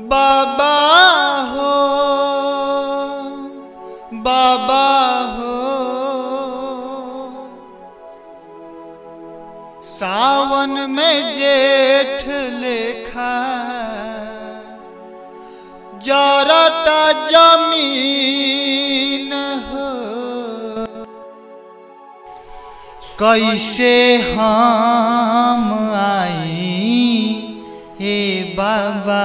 बाबा हो बाबा हो सावन में जेठ लेखा जरता जमीन हो कैसे हम आई हे बाबा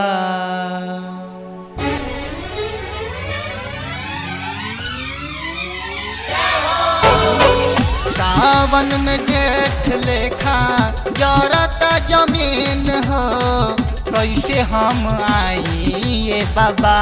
सावन में जेठ लेखा जरता जमीन हो कैसे हम आई ये बाबा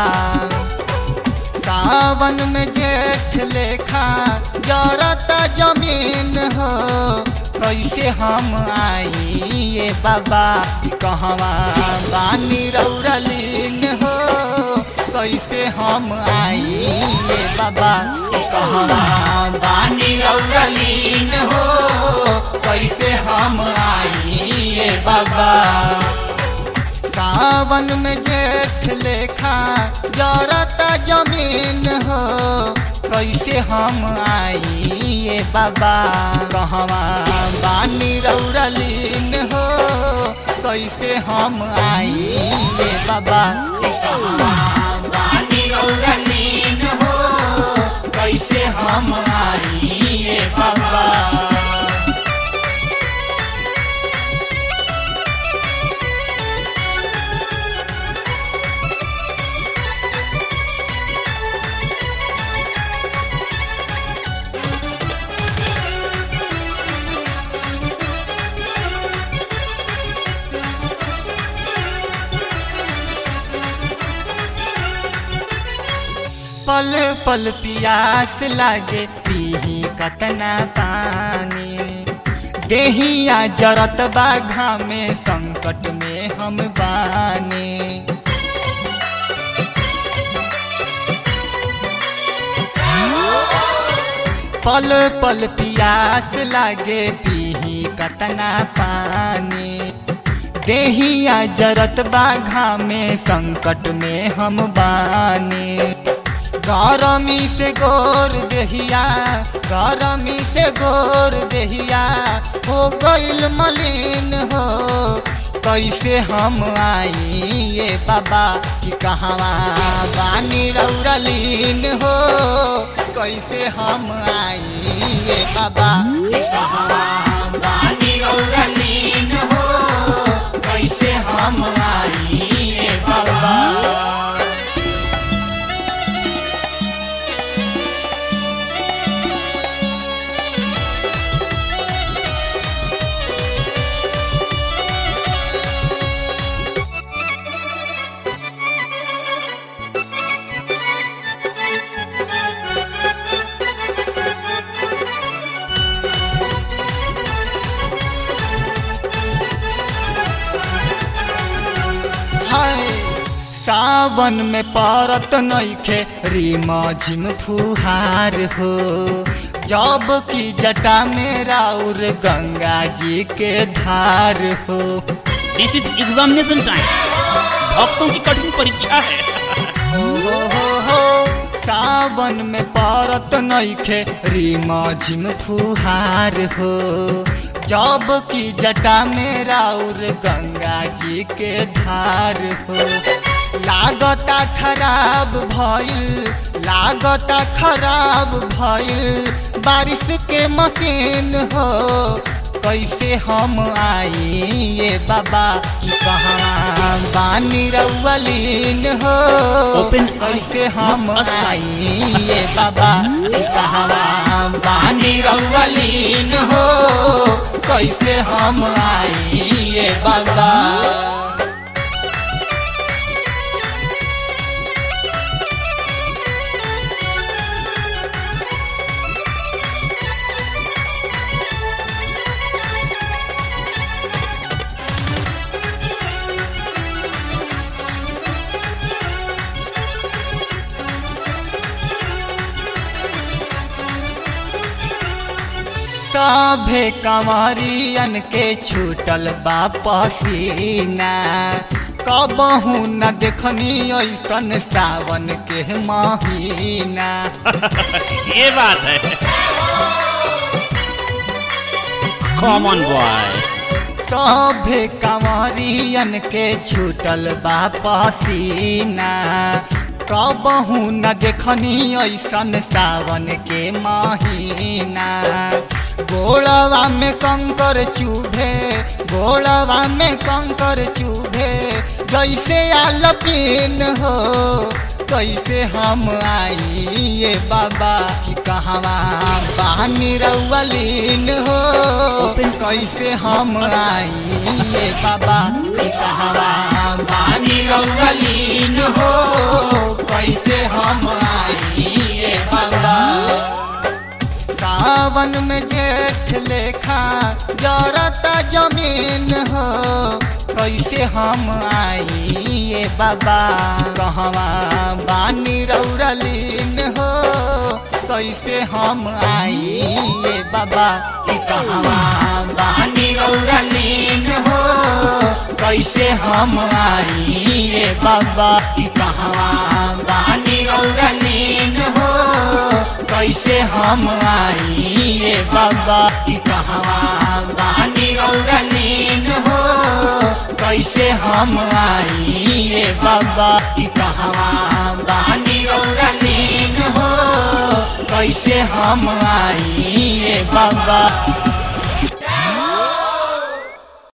सावन में जेठ लेखा जरता जमीन हो कैसे हम आई ये बाबा कहवा बानी रौरलीन हो कैसे हम आई ये बाबा कहवा बानी रौरलीन हो कैसे हम आई ये बाबा सावन में जेठ लेखा जरता जमीन हो कैसे हम आई ये बाबा कहवा बानी रौरलीन हो कैसे हम आई ये बाबा कहवा बानी रौरलीन हो कैसे हम आई ये बाबा पल पल पियास लागे पीही कतना पानी देहिया जरत बाघा में संकट में हम बानी पल पल पियास लागे पीही कतना पानी देहिया जरत बाघा में संकट में हम बानी गरमी से गोर देहिया गरमी से गोर देहिया हो गईल मलिन हो कैसे हम आई ये बाबा कि कहवा बानी रौरलीन हो कैसे हम आई ये बाबा कि कहवा बानी रौरलीन हो कैसे हम आई ये बाबा हाय सावन में परत नइखे रीमा झिम फुहार हो जब की जटा में राउर गंगा जी के धार हो दिस इज एग्जामिनेशन टाइम भक्तों की कठिन परीक्षा है हो हो हो हो सावन में परत नइखे रीमा झिम फुहार हो जब की जटा में राउर गंगा जी के धार हो लागता खराब भइल लागता खराब भइल बारिश के मशीन हो कैसे हम आई ये बाबा कि कहाँ बानी रउलीन हो Open कैसे हम मस्त। आई ये बाबा कि कहाँ बानी रउलीन हो कैसे हम आई ये बाबा सभे कंवरियन के छूटल बा पसीना कबहू न देखनी ऐसन सावन के महीना ये बात है कॉमन बॉय सभे कंवरियन के छूटल बा पसीना कबहू न देखनी ऐसन सावन के महीना गोड़वा में कंकर चूभे गोड़वा में कंकर चूभे जैसे आलपीन हो कैसे हम आई ये बाबा कि कहवा बानी रउलीन हो कैसे हम आई ये बाबा कि कहवा बानी रउलीन हो कैसे हम आई ये बाबा सावन में जेठ लेखा जरता जमीन हो कैसे हम आई ये बाबा कहवा बानी रौरलीन हो कैसे हम आई ये बाबा कि कहवा बानी रौरलीन हो कैसे हम आई ये बाबा कि कहवा बानी रौरलीन हो कैसे हम आई ये बाबा कि कहवा बानी रौरलीन हो कैसे हम आई ये बाबा कि कहवा बानी रौरलीन हो कैसे हम आई ये बाबा